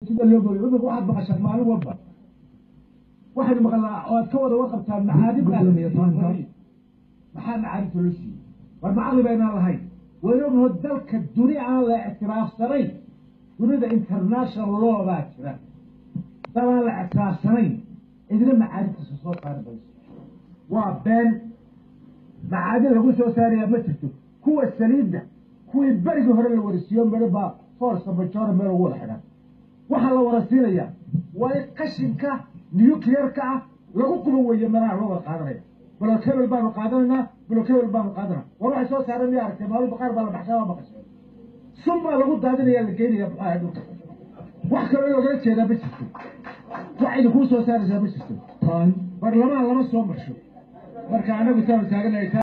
sida loo goriyo imika waxaad maqashaan maalin walba waxaynu maqalnaa oo aad ka wada warqabtaan macaadib baa la siiyey maxaa macaadibta loo siiyey war macaqli baynaan lahayn waynu ognaho dalka duni aan la ictiraafsanayn dunida international law baa jira dal aan la ictiraafsanayn idina macaadibtiisa soo saari mayso waa been macaadin lagu soo saaraya ma jirto kuwa saliidda kuwii berigii hore la warisiiyo midho baa forsa majora meel ugu wada xidhan waxaa la warasiinayaa waa in qashinka nuclearka ah lagu quba weeye meelaha loo wada qaadanaya block hebel baanu qaadanaynaa block hebel baanu qaadanaa war waxay soo saareen miya aragtay maalin baqaar baa la baxshaa waa maqasheen sun baa lagu daadinaya la geynaya maxaa dhulka wax kaloo logala jeedaa ma jirto wax idinkuu soo saaraysaa ma jirto barlamaan lama soo marsho marka anagu taanu taaganahay